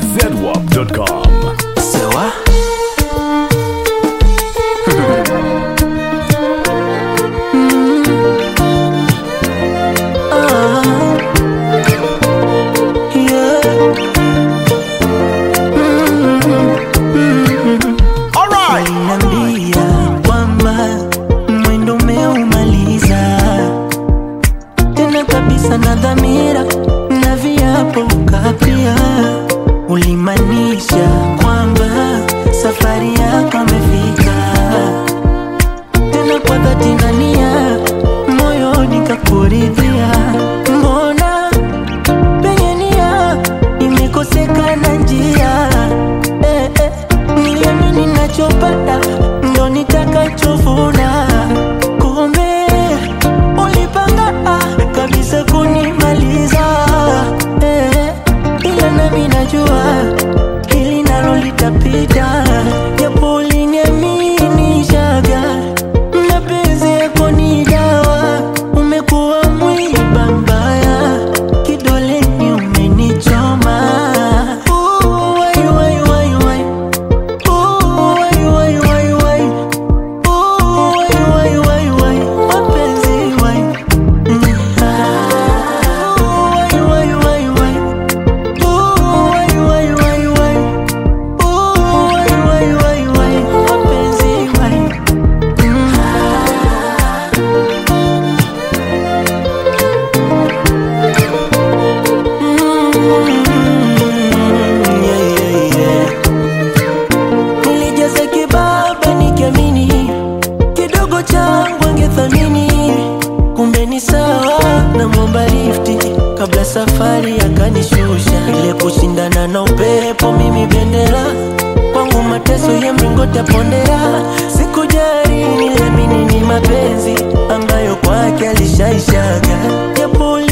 zedwap.com. Sewa Aliniambia kwamba mwendo umeumaliza tena kabisa na dhamira na viapo ukapia, ulimaanisha kwamba safari yako amefika tena kwa dhati na nia, moyoni kakuridhia. Mbona penye nia imekosekana njia? Eh, eh, niamini nachopata ndo nitakachovuna, kumbe ulipanga ah, kabisa kunimaliza eh, ila nami najua hili nalo litapita, japo uliniaminishaga mapenzi yako ni dawa, umekuwa mwiba mbaya, kidoleni umenichoma. Ooh, wai, wai, wai, wai. Ooh, wai, wai, wai, wai. Ooh, wai, wai, wai, wai. Mapenzi, wai. Mm. Ah. Ooh, wai, wai, wai, wai. Ooh, wai, wai, wai, wai. Ooh, wai, wai, wai, wai. Mapenzi, wai. Mm. Mm, yeah, yeah, yeah. Nilijaza kibaba nikiamini kidogo changu angethamini, kumbe ni sawa na mwomba lifti kabla safari akanishusha. Ile kushindana na upepo, mimi bendera kwangu, mateso ya mlingoti ya pondera. Sikujali, niliamini ni mapenzi ambayo kwake alishaishaga, japo